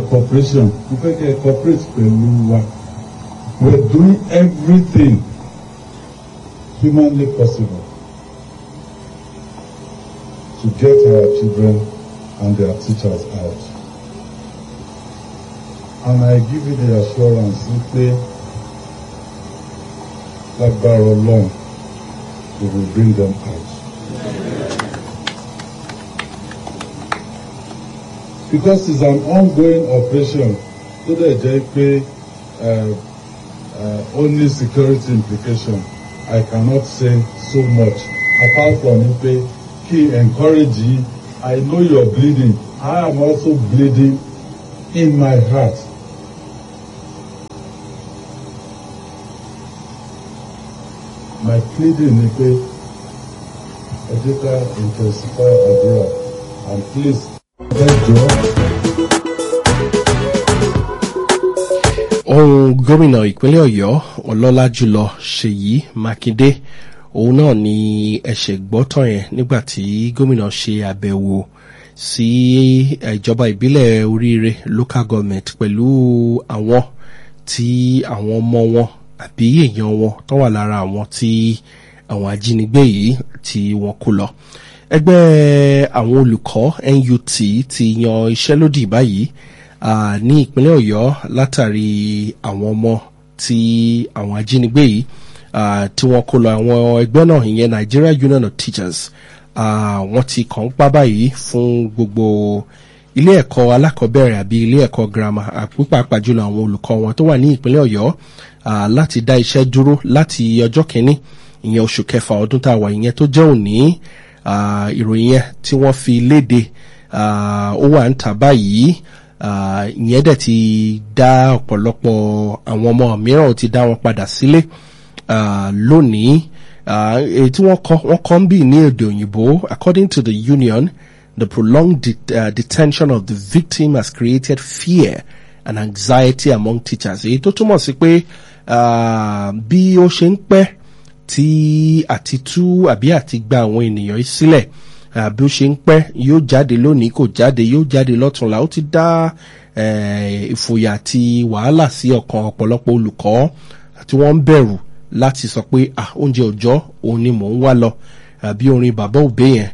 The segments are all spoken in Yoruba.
cooperation mo fẹ́ kẹ́ ẹ cooperate pẹ̀lú wa we are doing everything humanly possible to get our children and their teachers out. And I give you the assurance wípé lágbára Ọlọ́run we will bring them out. Because it's an ongoing operation tó dẹ̀ jẹ́ pé uh, uh, only security implication I cannot say so much apart from wípé kí encourage yín I know you're bleeding I am also bleeding in my heart. My pleading ni pé ẹ jẹ́ ká intensify àdúrà and please ẹ jọ̀ọ́. ohun gómìnà ìpínlẹ̀ ọ̀yọ́ ọlọ́lá jùlọ ṣèyí mákindé òun náà ni ẹ̀ṣẹ̀ gbọ́tàn yẹn nígbà tí gómìnà ṣe àbẹ̀wò sí ìjọba ìbílẹ̀ oríire local government pẹ̀lú àwọn tí àwọn ọmọ wọn àbí èèyàn wọn tó wà lára àwọn tí àwọn ajínigbé yìí tí wọ́n kó lọ ẹgbẹ́ àwọn olùkọ́ NUT ti yan iṣẹ́lódì báyìí uh, ní ìpínlẹ̀ ọ̀yọ́ látàrí àwọn ọmọ tí àwọn ajínigbé yìí uh, tí wọ́n kó lọ àwọn ẹgbẹ́ náà ìyẹn Nigeria Union of Teachers uh, wọ́n ti kàn ń pa báyìí fún gbogbo ilé ẹ̀kọ́ alákọ̀ọ́bẹ̀rẹ̀ àbí ilé ẹ̀kọ́ girama pípàápàá jùlọ àwọn olùkọ́ wọn tó wà ní ìpínlẹ̀ ọ̀yọ́ uh, láti dá iṣẹ́ dúró láti ọjọ́ kìíní ìyẹn oṣù kẹfà ọdún tá a wà ìyẹn tó jẹ́ òní uh, ìròyìn yẹn tí wọ́n fi léde uh, ó wà ń tà báyìí ìyẹn dẹ̀ ti dá ọ̀pọ̀lọpọ̀ àwọn ọmọ mìíràn ti dá wọn padà sílé lónìí èyí tí wọ́n kọ́ wọ́n kọ́ ń bì ní èdè òyìnbó according to the union the prolonged det uh, detention of the victim has created fear and anxiety among teachers èyí tó túmọ̀ sí pé bí ó ṣe ń pẹ́ tí àti tú àbí àti gba àwọn ènìyàn sílẹ̀ bí ó ṣe ń pẹ́ yóò jáde lónìí kò jáde yóò jáde lọ́túnla ó ti dá ìfòyà àti wàhálà sí ọkàn ọ̀pọ̀lọpọ̀ olùkọ́ tí wọ́n ń bẹ̀rù láti sọ pé ah oúnjẹ òòjọ́ òun ni mò ń wá lọ àbí orin bàbá òbí yẹn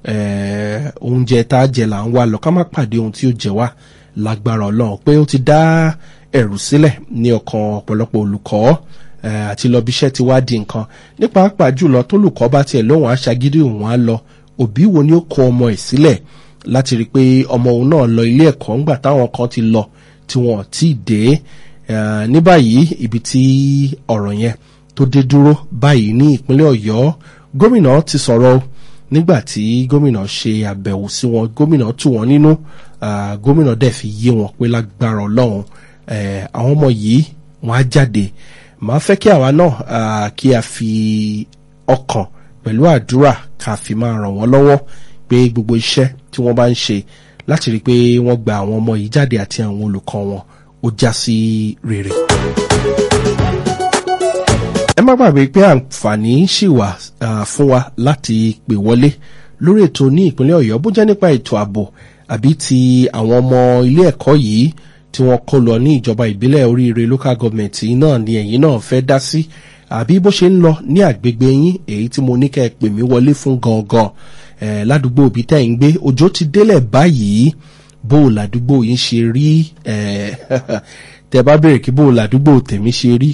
oúnjẹ tá a jẹ là ń wá lọ ká má pàdé ohun tí ó jẹ wá lágbára ọlọ́run pé ó ti dá ẹ̀rù sílẹ̀ ní ọkàn ọ̀pọ̀lọpọ̀ olùkọ́ àti lọ bíṣẹ́ ti wá di nǹkan nípa pàápàá jùlọ tólùkọ́ bá tiẹ̀ lóhùn aṣagídí òun á lọ òbí wo ni ó kọ ọmọ ẹ̀ sílẹ̀ láti rí i pé ọmọ òun náà lọ ilé ẹ̀kọ́ ńgbà táwọn kan ti lọ tí wọn ò tí ì dé ní báyìí ibi tí ọ̀rọ̀ yẹn tó dé dúró báyìí ní ìpínlẹ̀ ọ̀yọ́ gómìnà ti sọ̀rọ̀ nígbà tí gómìnà ṣe àbẹ̀wò sí wọn gómìnà tù wọ́n nínú gómìnà dẹ̀ fi yé wọn pé lágbára ọlọ́run àwọn ọmọ yìí wọ́n á jáde màá fẹ́ kí àwa náà kí a fi ọkàn pẹ̀lú àdúrà ká fi máa ràn wọ́n lọ́wọ́ pé gbogbo iṣẹ́ tí wọ́n bá ń ṣe láti rí i pé wọ́n gba àwọn ọmọ yìí jáde àti àwọn olùkọ́ wọn ó já sí rere. ẹ má gbàgbé pé àǹfààní ṣì wà fún wa láti pè wọlé lórí ètò ní ìpínlẹ̀ ọ̀yọ́ bó jẹ́ nípa ètò ààbò àbí ti àwọn ọmọ ilé ẹ̀kọ́ yìí tí wọ́n kó lọ ní ìjọba ìbílẹ̀ oríire local government náà ni ẹ̀yin náà fẹ́ dá sí àbí bó ṣe ń lọ ní àgbègbè yín èyí tí mo ní kẹ́ ẹ pè mí wọlé fún gangan ẹ̀ ládùúgbò òbí tẹ́ ń gbé òjò ti délẹ̀ báyìí bó o ládùúgbò yín ṣe rí ẹ̀ tẹ́ bá bèrè kí bó o ládùúgbò tèmi ṣe rí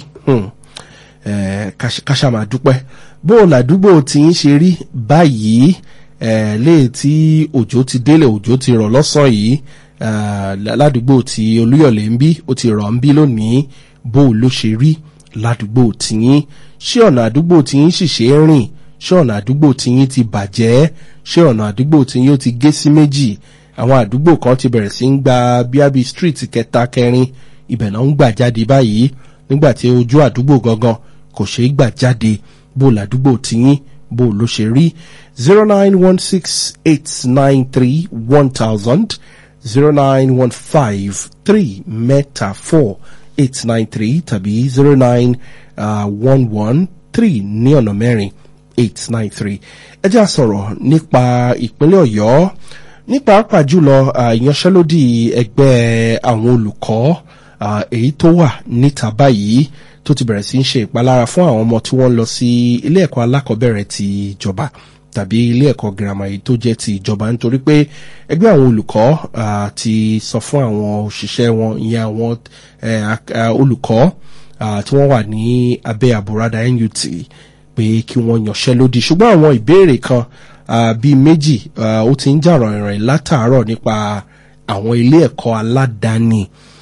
káṣá máa dúpẹ́ bó o ládùúgbò tí yín ṣe rí báyìí ẹ̀ léè tí òjò ti délẹ̀ òjò ti rọ̀ lọ́sàn yìí ládùúgbò tí olúyọ̀lé ń bí ó ti rọ̀ ń bí lónìí bó o ló ṣe rí ládùúgbò tìyín ṣé ọ̀nà àdúgbò tìyín sì ṣe é rìn ṣé ọ̀nà àdúgbò tìyín ti bàjẹ́ ṣé ọ̀nà àdúgbò tìyín ó ti gé sí méjì àwọn àdúgbò kan ti bẹ̀rẹ̀ sí ń gba bíábí street kẹta kẹrin ibẹ̀ náà ń gbà jáde báyìí nígbà tí ojú àdúgbò gangan kò ṣeé gbà jáde bó làdúgbò tìyín bó ló ṣe rí zero nine one six eight nine three one thousand zero nine one five three mẹ́ta four eight nine three tàbí zero nine one one three ní ọ̀nà mẹ́rin eight nine three ẹ jẹ́ àsọ̀rọ̀ nípa ìpínlẹ̀ ọ̀yọ́ ní pàápàá jùlọ ìyanṣẹ́lódì ẹgbẹ́ àwọn olùkọ́ èyí tó wà níta báyìí tó ti bẹ̀rẹ̀ sí ń ṣe ìpalára fún àwọn ọmọ tí wọ́n ń lọ sí ilé ẹ̀kọ́ alákọ̀ọ́bẹ̀rẹ̀ ti ìjọba tàbí ilé ẹ̀kọ́ girama yìí tó jẹ́ ti ìjọba nítorí pé ẹgbẹ́ àwọn olùkọ́ ti sọ fún àwọn òṣìṣẹ́ wọn ìyẹn àwọn olùkọ́ tí wọ́n wà ní abẹ́ àbúradà NUT pé kí wọ́n yanṣẹ́ lódì ṣùgbọ́n àwọn ìbéèrè kan bíi méjì ó ti ń jà ràìnràìn látàárọ̀ nípa àwọn ilé ẹ̀kọ́ aládàáni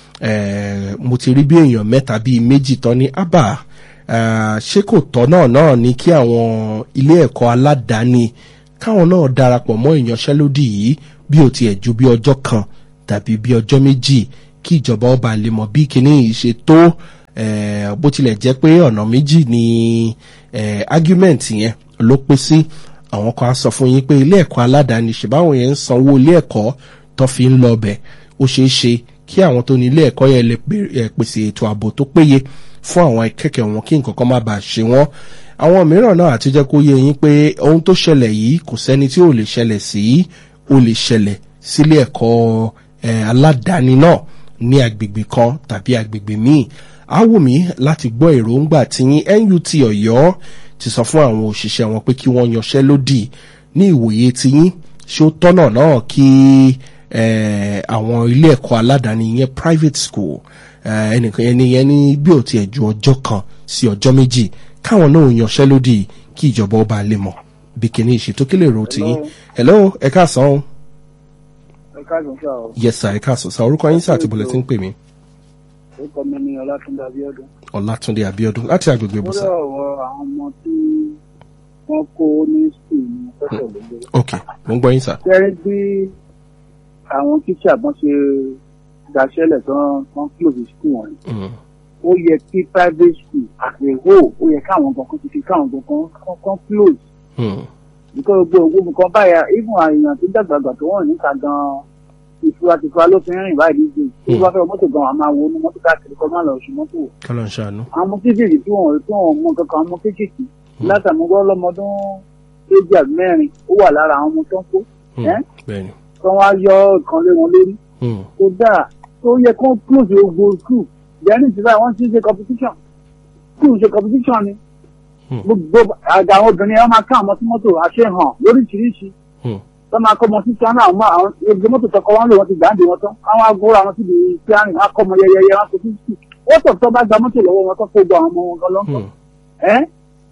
mo ti rí bí èèyàn mẹ́ta bíi méjì tán ní abba ṣé kò tọ́ náà náà ni kí àwọn ilé ẹ̀kọ́ aládàáni káwọn náà darapọ̀ mọ́ ìyanṣẹ́lódì yìí bí ó tiẹ̀ ju bí ọjọ́ kan tàbí bí ọjọ́ méjì kí ìjọba ọba lè mọ̀ bí kinní yìí ṣe tó bó tilẹ̀ jẹ́ pé ọ̀nà méjì ni argument yẹn ló pín sí àwọn kan á sọ fún yín pé ilé ẹ̀kọ́ aládàáni ṣèbáwọn yẹn ń sanwó ilé ẹ̀kọ́ tó fi ń lọ bẹ̀ ó ṣeé ṣe kí àwọn tó ní ilé ẹ̀kọ́ yẹn lè pèsè ètò ààbò tó péye fún àwọn akẹ́kẹ̀ẹ́ wọn kí nǹkan kan má bàa ṣe wọ́n àwọn mìíràn náà àti jẹ́ kó yé yín pé ohun tó ṣẹlẹ̀ yìí kò sẹ́ni tí ò lè ṣẹlẹ̀ sí ó lè ṣẹlẹ̀ sílé ẹ̀kọ́ aládàáni náà ní agbègbè kan tàbí agbègbè míì á wù mí láti gbọ́ èròǹgbà tí NUT Ọ̀yọ́ ti sọ fún àwọn òṣìṣẹ́ wọn pé kí wọ́n yanṣẹ́ lódì ní ìwòye tiyín ṣé ó tọ́nà náà kí àwọn ilé ẹ̀kọ́ aládàáni yẹn private school ẹnìkan ẹni yẹn ní bí ò tiẹ̀ ju ọjọ́ kan sí ọjọ́ méjì káwọn náà yanṣẹ́ lódì kí ìjọba ọba lè mọ̀ bí kìíní ìṣètò kí lè ro tiyín hello ẹ káàsán o. ẹ káàsán sá o. yes sir ẹ káàsán sá orúkọ yín sá àti bọ̀lẹ̀ tí ń pè mí. orúkọ mi ni ọlátúndé abíọ́dún. ọlátúndé abíọ́dún láti agbègbè ibùsà. lórí ọ̀rọ̀ àwọn ọmọ tí wọ́n kó ní skul ní pẹ́sẹ̀ lóde. ok mo ń gbọ́ yín sá. kẹ́rí bí àwọn tíṣà bọ́n ṣe daṣẹ́lẹ̀ tán tán close school wọn ó yẹ kí private school as a whole ó yẹ káwọn kankan ti fi káwọn kankan kankan close. because gbogbo gbogbo kan báyà even àyàn tó dàgbàgbà tó wọ̀n níta gan-an ìfura tìfura ló fi ń rìn báyìí díje tí wọ́n fẹ́ mọ́tò gan-an máa wo inú mọ́tò káàkiri kọ́ máa lọ sí mọ́tò. kọ́lọ̀ ń ṣàánú. àwọn ọmọ kéékèèké tí wọ́n tí wọ́n mọ kankan àwọn ọmọ kéékèèké látàmúgbọ́ lọ́mọdún méjì àbí mẹ́rin ó wà lára àwọn ọmọ tó ń kó. bẹ́ẹ̀ni. tí wọ́n á yọ ìkan lé wọn lórí. tó dáa tó yẹ kó close gbogbo school yẹn ti báyìí wọ́n ti ṣe competition school ṣe competition ni gbogbo àga àwọn obìnrin yẹn wọ́n máa ká àwọn tí mọ́tò àṣehàn lóríṣiríṣi wọ́n máa kọ́ ọmọ sí tíánà àwọn àwọn gbogbo mọ́tò tọkọ wọn lò wọ́n ti gbàǹdì wọn tán àwọn agbóra wọn síbi tíánì wọn kọ́ ọmọ yẹyẹyẹ wọn kò sí sí wọ́n tọ̀ tó bá gba mọ́tò lọ́wọ́ wọn tó kó gbọ́ àwọn ọmọ wọn gan lọ́kọ̀ ẹ́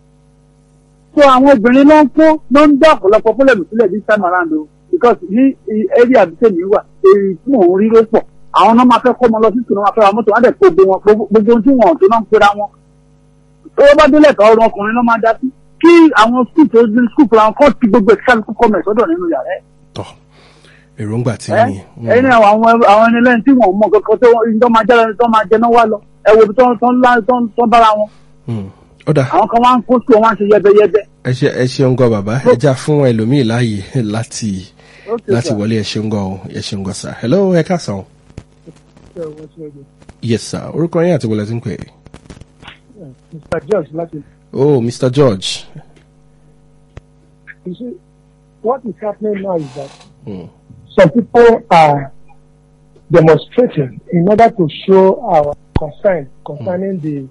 so àwọn obìnrin ló ń kó ló ń dá ọ̀pọ̀lọpọ̀ fúlẹ̀mù sílẹ̀ this time around o because ní area àbísẹ́ mi wà èyí tí mò ń rí ló pọ̀ àwọn náà máa fẹ́ kọ́ ọmọ lọ sí ìtùnú máa fẹ́ ra mọ́tò wọn dẹ̀ kó gbogbo wọn gbogbo ohun tí wọn tó náà ń pera wọn tó bá délẹ̀ tọ́ ọrùn ọkùnrin ló máa dá sí kí àwọn skul tó ní skul fúnra wọn kọ́ ti gbogbo ẹ̀ka kọ́mẹ̀ sọ́dọ̀ nínú yàrá ẹ̀ tọ èròǹgbà tí ẹ ní. ẹni àwọn àwọn ẹni lẹ́yìn tí wọ́n mọ kankan tó tó máa jẹ́ tó máa jẹ náà wá lọ ẹ wo tó tó ńlá tó tó bára wọn ó dà àwọn kan wá ń kó sí wọn wá ń ṣe yẹbẹyẹbẹ. ẹ ṣe ẹ ṣeun gan bàbá ẹ já fún ẹlòmíì láàyè láti láti wọlé ẹ ṣeun gan o ẹ ṣeun gan sir hello ẹ káàsán o. yes sir orúkọ yín àti wọlé tí ń pè é. Mr. George láti. oh mr george. You see, what is happening now is that Hmm. some people are demonstrating in order to show our concern concerning the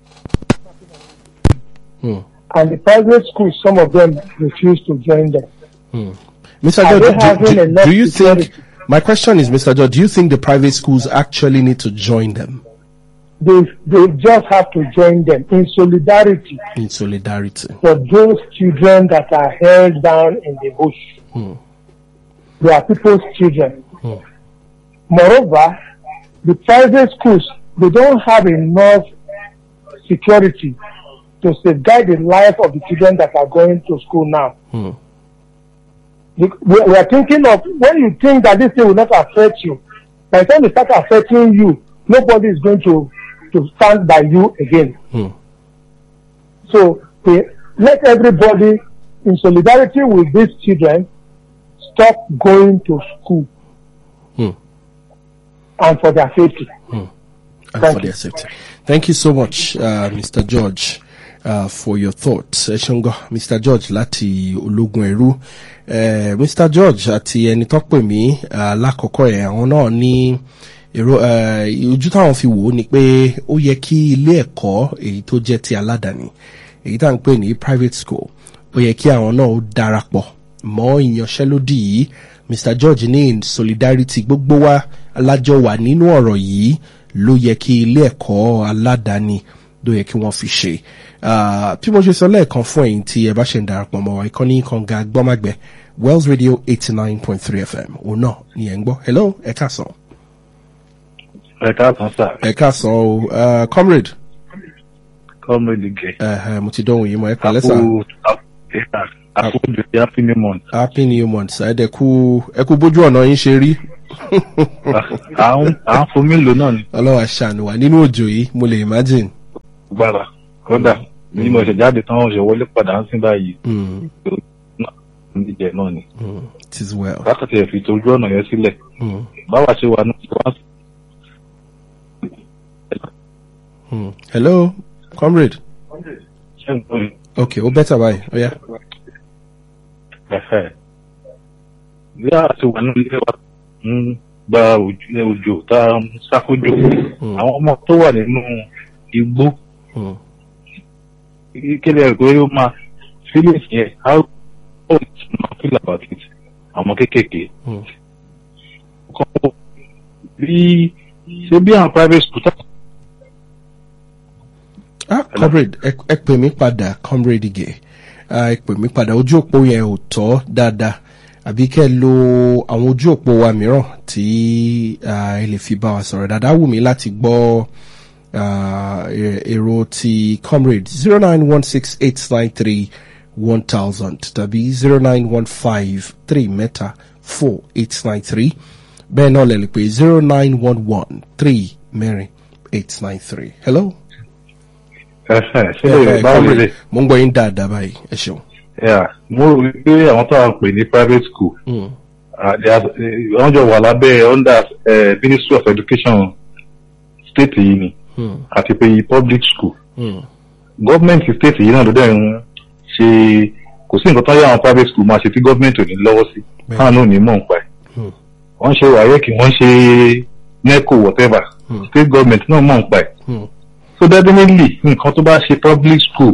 Hmm. and the private schools. Some of them refuse to join them. Hmm. Mr. Are George, they do, having do, enough do you think, security? my question is, Mr. George, do you think the private schools actually need to join them They they just have to join them in solidarity in solidarity? for those children that are held down in the bush. Hmm. They are people's children. Hmm. Moreover, the private schools, they don't have enough security to safeguard the life of the children that are going to school now. Hmm. We, we we are thinking of, when you think that this thing will not affect you, by the time it starts affecting you, nobody is going to, to stand by you again. Hmm. So they, let everybody, in solidarity with these children, stop going to school Hmm. and for their safety. and Thank for you. their safety. Thank you so much, uh, Mr. George. uh, for your thoughts ẹ ṣeun gan mr george láti ológun ẹrú uh, mr george àti ẹni tó pè mí uh, lákọ̀ọ́kọ́ ẹ̀ àwọn náà ní èrò ojú táwọn fi wò ó ni pé ó yẹ kí ilé ẹ̀kọ́ èyí tó jẹ́ ti aládàáni èyí tá à ń pè ní private school ó yẹ kí àwọn náà ó darapọ̀ mọ́ ìyanṣẹ́lódì yìí mr george ní in solidarity gbogbo wa alájọ wà nínú ọ̀rọ̀ yìí ló yẹ kí ilé ẹ̀kọ́ aládàáni ló yẹ kí wọ́n fi ṣe bí mo ṣe sọ lẹ́ẹ̀kan fún ẹ̀yin tí ẹ bá ṣe ń darapọ̀ mọ́ wa ìkànnì kànga gbọ́mágbẹ́ wells radio eighty nine point three fm òun náà ni ẹ̀ ń gbọ́ hello ẹ káàsán. ẹ káàsán sá. ẹ káàsán o comrade. comrade gẹ. Uh, mo ti dánwò yìí mọ ẹ pẹ̀lẹ́ sá. àkó àkójọ happy new month. happy new month ẹ dẹ̀ kú ẹ kú bójú ọ̀nà yín ṣe rí. à ń fomi lò náà ni. ọlọ́wà ṣàánú wa nínú òjò yìí mo lè imagine. gbára kódà bí mo ṣe jáde tán ṣe wọlé padà ń sìn báyìí. níjẹ náà ni. it is well. látàtì ẹ̀ fi tojú ọ̀nà yẹn sílẹ̀. báwa ṣe wà ní wá. hello comrade. ṣé n kò ní. ok ó bẹ́tà báyìí ó yá. ẹ̀fẹ̀. bí a ti wà nínú ilé wa ń gba òjò tá a ń ṣàkójọ àwọn ọmọ tó wà nínú igbó kéde ẹ̀ pé ó máa feelings yẹn how ó máa feel about it àwọn kéékèèké. bí ṣé bí àwọn private school tá. ah comrade ẹ pè mí padà comrade ige ẹ pè mí padà ojú òpó yẹn ò tọ́ dáadáa àbí kẹ́ lo àwọn ojú òpó wa mìíràn tí ẹ lè fi bá wa sọ̀rọ̀ dáadáa wù mí láti gbọ́ èrò ti comrade zero nine one six eight nine three one thousand tàbí zero nine one five three mẹ́ta four eight nine three bẹ́ẹ̀ náà lè lè pé zero nine one one three mẹ́rin eight nine three hello. ṣé lè báwo lè. mo ń gbọ́ yín dáadáa báyìí ẹ ṣeun mo rò pé àwọn tó à ń pè ní private school wọ́n jọ wà lábẹ́ under ministry of education state yìí ni àti pé public school government state yìí náà ló dẹ̀ ń ṣe kò sí nǹkan tó yẹ àwọn private school máa ṣe tí government ò ní lọ́wọ́ sí káwọn náà ní mọ̀ ń pa ẹ̀ wọ́n ṣe wáyéèkì wọ́n ṣe neco whatever state government náà mọ̀ ń pa ẹ̀ so definitely nǹkan tó bá ṣe public school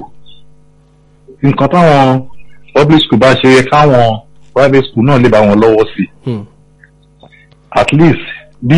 nǹkan táwọn public school bá ṣe yẹ káwọn private school náà lè bá wọn lọ́wọ́ sí at least bí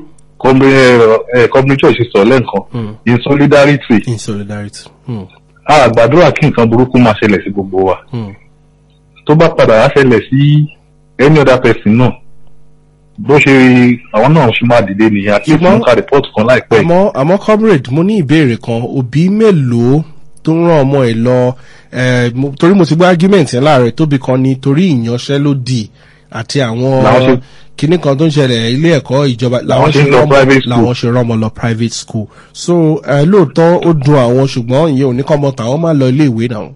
company church ṣe sọ lẹ́ǹkan in solidarity in solidarity. a gbàdúrà kí nǹkan burúkú máa ṣẹlẹ̀ sí gbogbo wa tó bá padà wá ṣẹlẹ̀ sí any other person náà bó ṣe àwọn náà ṣe máa dìde nìyẹn àti ìfún ká report kan láìpẹ́. àmọ́ àmọ́ comrade mo ní ìbéèrè kan òbí mélòó tó ń ràn ọmọ ẹ lọ torí mo ti gbọ́ argument yẹn láàárẹ̀ tóbi kan ni torí ìyanṣẹ́lódì àti àwọn kinní kan tó ń ṣẹlẹ̀ ilé ẹ̀kọ́ ìjọba làwọn ṣe rán ọmọ lọ private school so lóòótọ́ ó dun àwọn ṣùgbọ́n ìyẹn ò ní kọ́ ọmọ tàwọn máa lọ ilé ìwé náà.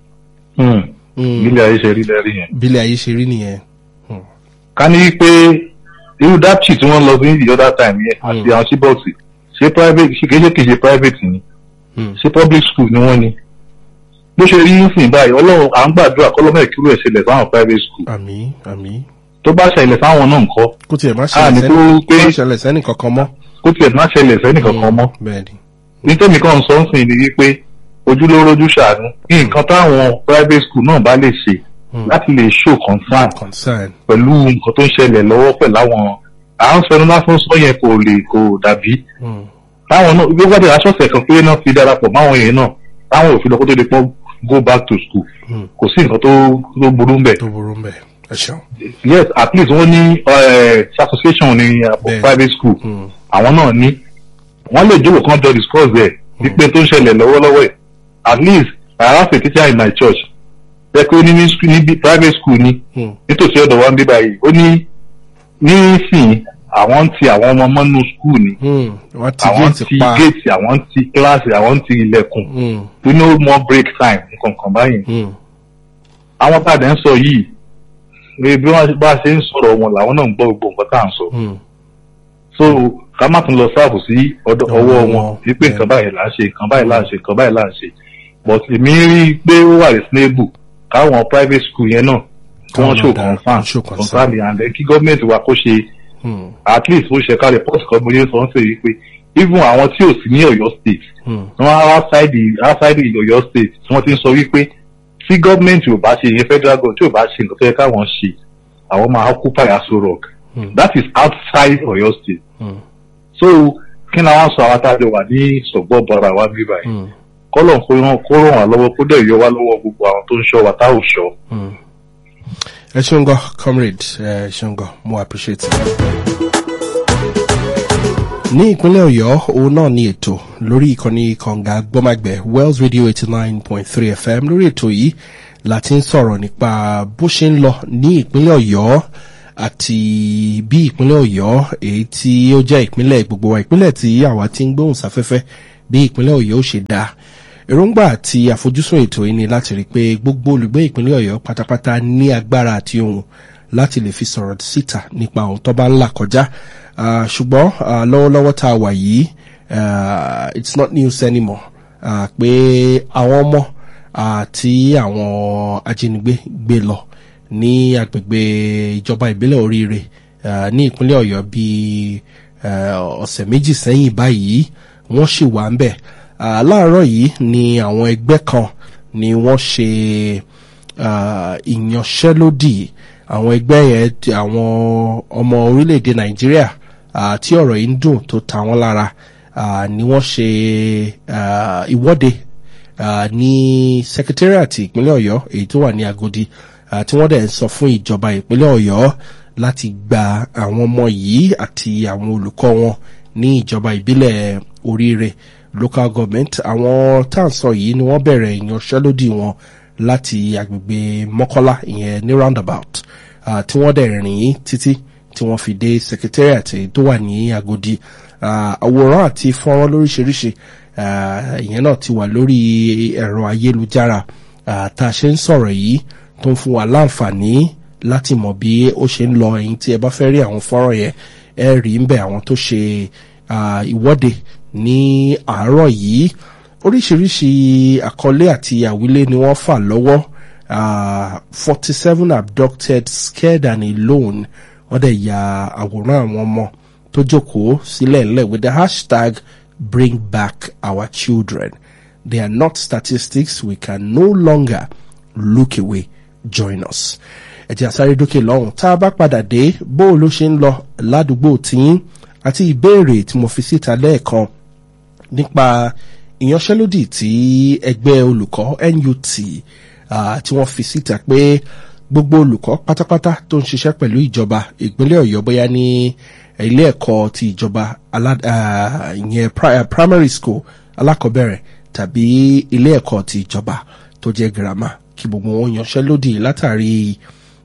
bílẹ̀ ayé ṣe rí lẹ́rí yẹn. bílẹ̀ ayé ṣe rí nìyẹn. ká ní pé irú dapchi tí wọ́n lọ sí the other time yẹn àti àwọn síbọ̀sì ṣé private ṣe kéṣe kéṣe private ni ṣé public school ni wọ́n ni bó ṣe rí nísìnyí báyìí ọlọ́run à ń gbàdúrà kọ́lọ́mọ̀ ìkírò ẹ̀ ṣẹlẹ̀ fáwọn private school. àmì àmì. tó bá ṣẹlẹ̀ fáwọn náà nǹkan. kó tiẹ̀ má a ní kó pé ṣẹlẹ̀ sẹ́nì kankan mọ́. kó tiẹ̀ má ṣẹlẹ̀ sẹ́nì kankan mọ́. bẹ́ẹ̀ni. nítorí kan sọ ń sìn ní wípé ojúlówó ojú ṣàánú kí nǹkan táwọn private school náà bá lè ṣe láti lè show concern concern. pẹ̀lú nǹkan tó ń ṣẹlẹ̀ lọ́wọ́ pẹ̀lú àwọn à ń fẹnu lásán sọ yẹn kò lè kò dàbí. táwọn náà gbogbo àti aṣọ́sẹ̀ kan pé náà fi darapọ̀ máwọn yẹn náà táwọn òfin lọ kó tó di pọ́n go back to school kò sí nǹkan tó tó burú mbẹ. tó burú mbẹ ẹ ṣeun. yes at least wọ́n ní association ní private school àwọn náà ní wọ́n lè jókòó kan jọ discuss ẹ̀ wípé tó ń ṣẹlẹ̀ lọ́wọ́lọ́wọ́ ẹ̀ at least I have a teacher in my church ẹ pé ó ní ní private school ni nítòsí ọ̀dọ̀ wa ń bí báyìí ó ní nísìnyí àwọn ń ti àwọn ọmọ mọ́nú skul ni àwọn ń ti géètì àwọn ń ti kíláàsì àwọn ń ti ilẹ̀kùn tó no more break time nǹkan báyìí. àwọn tá a dẹ̀ ń sọ yìí bí wọ́n bá ṣe ń sọ̀rọ̀ wọn làwọn náà ń gbọ́ gbogbo nǹkan tá à ń sọ. so ká má tún lọ sáàbù sí ọwọ́ wọn wípé nǹkan báyìí là ń ṣe nǹkan báyìí là ń ṣe nǹkan báyìí là ń ṣe but èmi rí i pé ó wà reasonable káwọn private school yẹn náà kí wọ́n Káwọn show náà dá- concern show concern. concern and then kí gọ́ọ̀mẹ̀ntì wa kó ṣe Hmm. at least ó ṣe ká report kan mo yẹ sọ ń sè yí pé even àwọn tí ò sí ní Ọ̀yọ́ state Hmm. wọ́n á outside the outside the Ọ̀yọ́ state tí wọ́n ti ń sọ wípé tí gọ́ọ̀mẹ̀ntì ò bá ṣe ìyẹn federal government tí ò bá ṣe nǹkan tó yẹ káwọn ṣe àwọn máa occupy Aso Rock Hmm. that is outside Ọ̀yọ́ state Hmm. so kí ni àwọn sọ àwọn àtàjọ wà ní sọgbọn bọra wa bí báyìí Hmm. kọlọ kó ràn kó ràn wá lọ́wọ́ kó dẹ̀ yọ wá lọ́wọ́ gbogbo àwọn tó ń ṣọ́ wa tá ò ṣọ́. Hmm. ẹ ṣeun gan comrade ẹ ṣeun gan mo appreciate it. ní ìpínlẹ̀ ọ̀yọ́ òun náà ní ètò lórí ìkànnì kànga gbọ́màgbẹ́ wells radio eighty nine point three fm lórí ètò yìí la ti ń sọ̀rọ̀ nípa bó ṣe ń lọ ní ìpínlẹ̀ ọ̀yọ́ àti bí ìpínlẹ̀ ọ̀yọ́ èyí tí ó jẹ́ ìpínlẹ̀ gbogbo wa ìpínlẹ̀ tí àwa ti ń gbóhùn sáfẹ́fẹ́ bí ìpínlẹ̀ ọ̀yọ́ ó ṣe dáa èròǹgbà àti àfojúsùn ètò yìí ni láti rí i pé gbogbo olùgbé ìpínlẹ̀ ọ̀yọ́ pátápátá ní agbára àti ohun láti lè fi sọ̀rọ̀ síta nípa ohun tó bá ń là kọjá Ah, ṣùgbọ́n ah, lọ́wọ́lọ́wọ́ tá a wà yìí ah, it's not news anymore Ah, pé àwọn ọmọ àti àwọn ajínigbé gbé lọ ní agbègbè ìjọba ìbílẹ̀ oríire ah, ní ìpínlẹ̀ ọ̀yọ́ bíi eh, ọ̀sẹ̀ méjì sẹ́yìn báyìí wọ́n sì wà ń bẹ̀ Ah, láàárọ̀ yìí ni àwọn ẹgbẹ́ kan ni wọ́n ṣe ah, ìyanṣẹ́lódì àwọn ẹgbẹ́ yẹn ti- àwọn ọmọ orílẹ̀-èdè nàìjíríà ah, tí ọ̀rọ̀ yìí ń dùn tó ta wọ́n lára ah, ni wọ́n ṣe ah, ìwọ́de ah, ní secretariat ìpínlẹ̀ ọ̀yọ́ èyí tó wà ní agodi ah, tí wọ́n dẹ̀ ń sọ fún ìjọba ìpínlẹ̀ ọ̀yọ́ láti gba àwọn ọmọ yìí àti àwọn olùkọ́ wọn ní ìjọba ìbílẹ̀ oríire local government àwọn tá à ń sọ yìí ni wọ́n bẹ̀rẹ̀ ìyanṣẹ́lódì wọn láti agbègbè mọ́kọ́lá ìyẹn ní roundabout ah, tí wọ́n dẹ̀ rìn títí tí wọ́n fi dé secretariat èyí tó wà ní agodi Ah, àwòrán àti fọ́nrán lóríṣiríṣi ah, ìyẹn náà ti wà lórí ẹ̀rọ ayélujára ah, tá a ṣe ń sọ̀rọ̀ yìí tó ń fún wa láǹfààní láti mọ̀ bí ó ṣe ń lọ ẹ̀yin tí ẹ bá fẹ́ rí àwọn fọ́nrán yẹn ẹ rí ń bẹ̀ àwọn tó ṣe ah, ìwọ́de ní àárọ̀ yìí oríṣiríṣi àkọlé àti àwílé ni wọ́n fà lọ́wọ́ forty seven abducted scared and alone wọ́n dẹ̀ ya àwòrán àwọn ọmọ tó jókòó sílẹ̀ ńlẹ̀ with the hashtag bring back our children they are not statistics we can no longer look away join us ẹ jẹ́ àsáré dókè lọ́hùn tá a bá padà dé bó ló ṣe ń lọ ládùúgbò tiyín àti ìbéèrè tí mo fi síta lẹ́ẹ̀kan nípa ìyanṣẹ́lódì tí ẹgbẹ́ olùkọ́ NUT ah, tí wọ́n fi síta pé gbogbo olùkọ́ pátápátá tó ń ṣiṣẹ́ pẹ̀lú ìjọba ìpínlẹ̀ ọ̀yọ́ bóyá ní ilé ẹ̀kọ́ ti ìjọba alá- ah, ìyẹn pri- ah, primary school alákọ̀ọ́bẹ̀rẹ̀ tàbí ilé ẹ̀kọ́ ti ìjọba tó jẹ́ girama kí gbogbo wọn yanṣẹ́lódì látàrí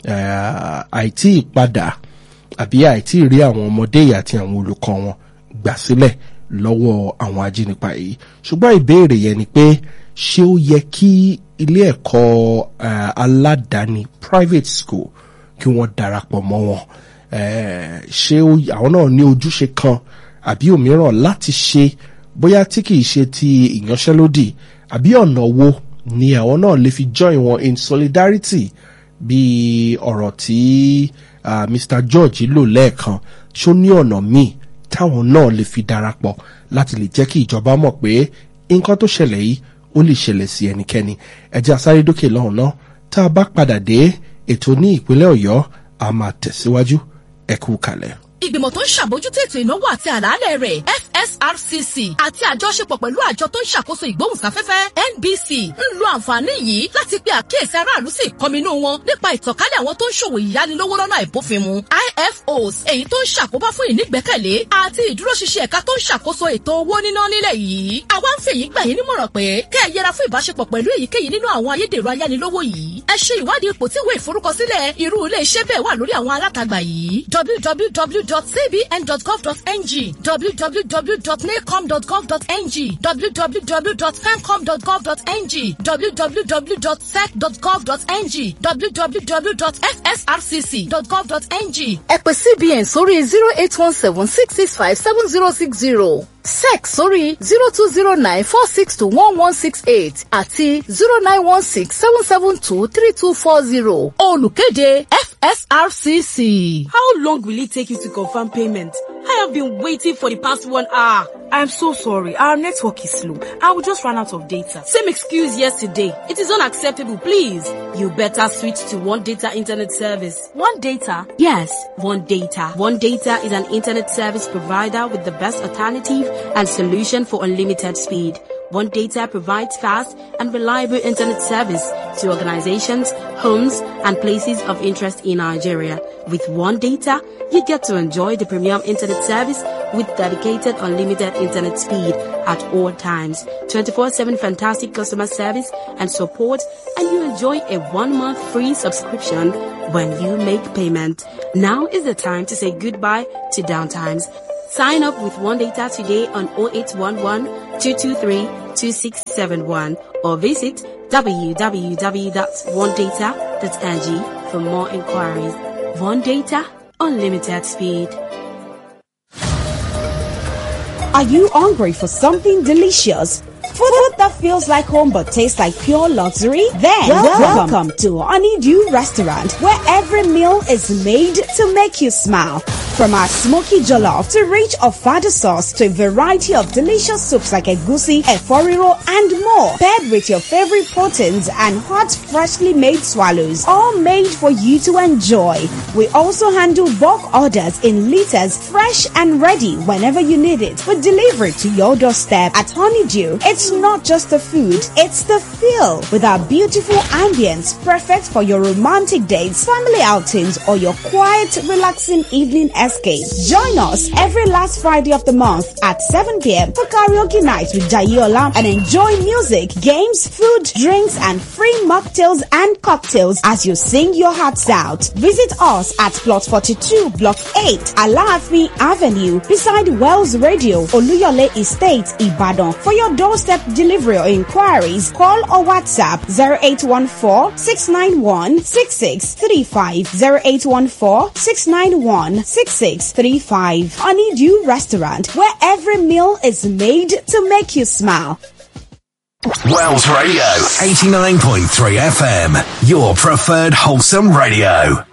ah, àìtí ìpadà àbí àìtí rí àwọn ọmọdé yìí àti àwọn olùkọ́ wọn gbà sílẹ̀ lọ́wọ́ àwọn ajínipa yìí ṣùgbọ́n ìbéèrè yẹn ni pé ṣé ó yẹ kí ilé ẹ̀kọ́ eh, aládàáni private school kí wọ́n darapọ̀ mọ́ wọn Eh, ṣé ó- àwọn náà ní ojúṣe kan àbí òmíràn láti ṣe bóyá tí kìí ṣe ti ìyanṣẹ́lódì àbí ọ̀nà wo ni àwọn náà lè fi join wọn in solidarity bí ọ̀rọ̀ tí ah, Mr George lò lẹ́ẹ̀kan ṣó ní ọ̀nà míì táwọn náà lè fi darapọ̀ láti lè jẹ́ kí ìjọba mọ̀ pé nǹkan tó ṣẹlẹ̀ yìí ó lè ṣẹlẹ̀ sí ẹnikẹ́ni ẹjẹ́ asáré dókè lọ́hùn náà tá a bá padà dé ètò ní ìpínlẹ̀ ọ̀yọ́ a máa tẹ̀síwájú ẹ kú kalẹ̀. ìgbìmọ̀ tó ń ṣàbójútó ètò ìnáwó àti àlàálẹ̀ rẹ̀ FSRCC àti àjọṣepọ̀ pẹ̀lú àjọ tó ń ṣàkóso ìgbóhùnsáfẹ́fẹ́ NBC ń lo àǹfààní yìí láti pe àkíyèsí aráàlú sí ìkọminú wọn nípa ìtànkálẹ̀ àwọn tó ń ṣòwò ìyánilówó lọ́nà àìbófinmu IFOs èyí tó ń ṣàkóbá fún ìnígbẹ́kẹ̀lé àti ìdúróṣinṣin ẹ̀ka tó ń ṣàkóso ètò owó níná nílẹ̀ yìí àwa ń fèyí gbà yín nímọ̀ràn pé kẹ́ ẹ yẹra fún ìbáṣepọ̀ pẹ̀lú èyíkéyìí nínú àwọn ayédèrú ayánilówó yìí ẹ ṣe ìwádìí ipò tí ìwé ìforúkọsílẹ̀ irú ilé iṣẹ́ bẹ́ẹ̀ wà lórí àwọn alátagbà yìí www.cbn.gov.ng www www.nacom.gov.ng www.femcom.gov.ng www.sec.gov.ng www.fsrcc.gov.ng ẹ pè cbn sórí zero eight one seven six six five seven zero six zero sec sórí zero two zero nine four six two one one six eight àti zero nine one six seven seven two three two four zero olùkéde fsrcc. How long will it take you to confirm payment? I have been waiting for the past one hour. I'm so sorry. Our network is slow. I will just run out of data. Same excuse yesterday. It is unacceptable, please. You better switch to One Data Internet Service. One Data? Yes, One Data. One Data is an internet service provider with the best alternative and solution for unlimited speed. One Data provides fast and reliable internet service to organizations, homes, and places of interest in Nigeria. With One Data, you get to enjoy the premium internet service with dedicated unlimited internet speed at all times, 24/7 fantastic customer service and support, and you enjoy a one-month free subscription when you make payment. Now is the time to say goodbye to downtimes. Sign up with One Data today on 0811 223 2671 or visit www.onedata.ng for more inquiries. One Data, unlimited speed. Are you hungry for something delicious? Food that feels like home but tastes like pure luxury? Then welcome, welcome to Honeydew Restaurant where every meal is made to make you smile. From our smoky jollof to rich ofada sauce to a variety of delicious soups like egusi, eforiro and more. Paired with your favorite proteins and hot freshly made swallows. All made for you to enjoy. We also handle bulk orders in liters fresh and ready whenever you need it. We deliver it to your doorstep at Honeydew. It's not just the food, it's the feel with our beautiful ambience perfect for your romantic dates, family outings or your quiet relaxing evening escape. Join us every last Friday of the month at 7 p.m. for karaoke night with Jayola and enjoy music, games, food, drinks and free mocktails and cocktails as you sing your hearts out. Visit us at plot 42 block 8 Alaafin Avenue beside Wells Radio Oluyole Estate Ibadan. For your doorstep delivery or inquiries, call or WhatsApp 0814 691 6635 0814 691 6635. Honeydew Restaurant, where every meal is made to make you smile. Wells Radio, 89.3 FM, your preferred wholesome radio.